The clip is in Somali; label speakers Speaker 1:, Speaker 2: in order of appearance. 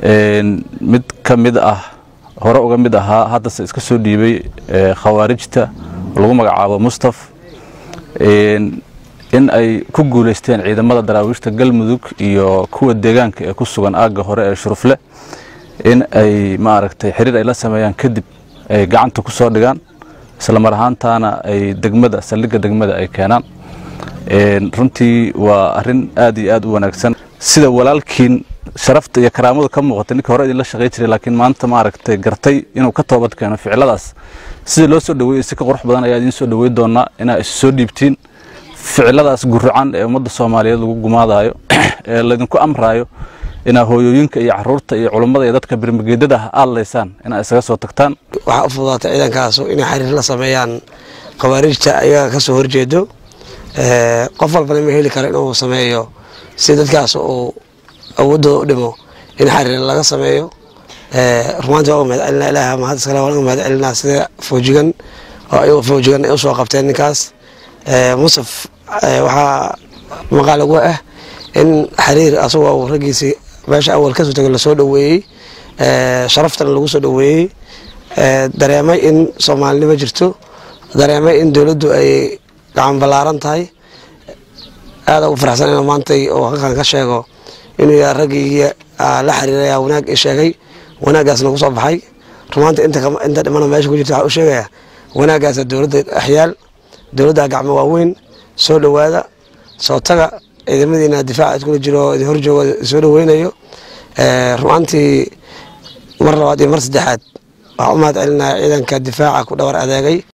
Speaker 1: mid ka mid ah hore uga mid ahaa haddase iska soo dhiibay khawaarijta lagu magacaabo mustaf in ay ku guulaysteen ciidamada daraawiishta galmudug iyo kuwa deegaanka ee ku sugan aagga hore ee shurufle in ay maaragtay xiriir ay la sameeyaan kadib ay gacanta ku soo dhigaan isla mar ahaantaana ay degmada saldhigga degmada ay keenaan runtii waa arrin aad iyo aad u wanaagsan sida walaalkiin sharafta iyo karaamadu ka muuqatay ninka hore idinla shaqay jiray laakiin maanta maaragtay gartay inuu ka toobad keeno ficiladaas sida loo soo dhaweeyey si ka qurux badan ayaa idiin soo dhawey doonaa inaa isu soo dhiibtiin ficiladaas guracan ee ummadda soomaaliyeed lagu gumaadayo ee laydinku amraayo inaa hooyooyinka iyo caruurta iyo culummada iyo dadka birmageedada ah aadlaysaan inaa isaga soo tagtaan
Speaker 2: waxaa u fududaatay ciidankaasu inay xiriir la sameeyaan khawaarijta ayaga ka soo horjeedo qof walbana ma heli karo inuu sameeyo si dadkaas uu awoodooda u dhimo in xiriir laga sameeyo rumaanti waa uga mahad celinaa ilaah mahad iskale waan uga mahad celinaa sida foojigan oo ayagu foojigan ay usoo qabteen ninkaas musaf waxaa maqaal ugu ah in xiriir asagoo raggiisii meesha awal kasoo tego lasoo dhaweeyey sharaftana lagu soo dhaweeyey dareemay in soomaalinimo jirto dareemay in dowladdu ay gacan ballaaran tahay aada ugu faraxsan in maantay oo halkan ka sheego inuu yahay raggii la xiriiraya wanaag i sheegay wanaaggaasna ku soo baxay rumaanta inta dhimana meesha ku jirta waxaa u sheegaya wanaaggaasa dowladda axyaal dowladda gacmo waaweyn soo dhowaada soo taga ciidamadiina difaaca iskula jiro idin horjooga soo dhaweynayo rumaantii mar labaad iyo mar saddexaad waxaa u mahad celinaya ciidanka difaaca ku dhawar adeegay